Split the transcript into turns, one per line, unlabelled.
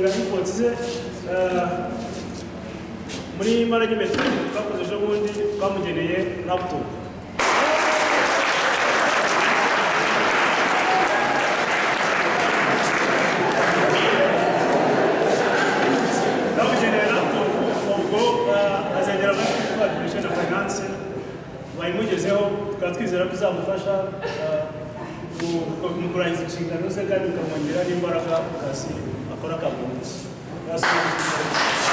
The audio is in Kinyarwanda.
twakoze muri management twakoze ejo bundi twamugeneye laptop twamugeneye laptop ubwo eh, azagera muri twa division of finance bayimugezeho tukaba twizera ko izamufasha eh, ku- ku- mu kurangiza inshingano ze kandi bikamwongerera n'imbaraga mu kazi akora ka buri munsi Yes, thank you.